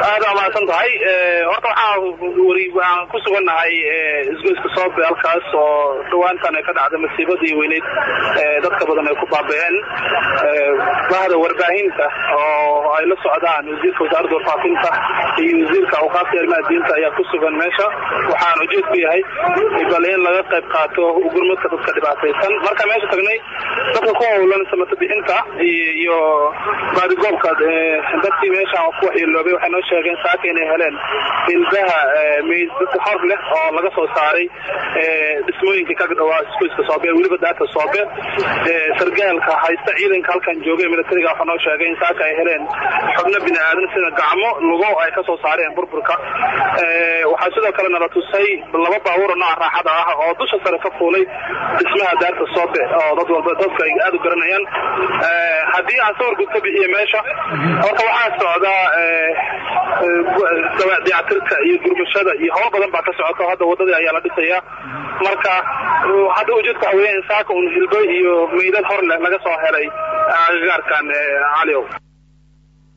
aada amaasan tahay horta waxaa weri waxaan ku sugannahay isgoyska soobe halkaas oo dhawaantan ay ka dhacday masiibadii weyneyd dadka badan ay ku baaba'een bahda warbaahinta oo ay la socdaan wasiirka wasaaradda warfaafinta iyo wasiirka awqaafta arrimaha diinta ayaa ku sugan meesha waxaan ujeedku yahay bal in laga qayb qaato gurmadka dadka dhibaataysan markaan meesha tagnay dadka ku howlan samata bixinta iyo baadigoobka dadkii meesha ku waxyeeloobay waxay noo sheegeen saaka inay heleen ilbaha meydad hor leh oo laga soo saaray dhismooyinkii kaga dhawaa iskuiska soobe weliba daata soobe sargaalka haysta ciidanka halkan joogay militariga waxaa noo sheegay in saaka ay heleen xubno bini aadan sida gacmo lugo ay ka soo saareen burburka waxaa sidoo kale nala tusay laba baabuuro nooca raaxada ah oo dusha sare ka fuulay dhismaha daarta soobe oo dad walba dadka ay aada u garanayaan haddii aan sawir gud ka bixiyo meesha horta waxaa socdaa dayactirka iyo gurmashada iyo hawl badan baa ka socota hadda wadadii ayaa la dhisayaa marka hadda ujeedka waxa weya in saaka un hilbo iyo meydad hor leh laga soo helay agagaarkan caliow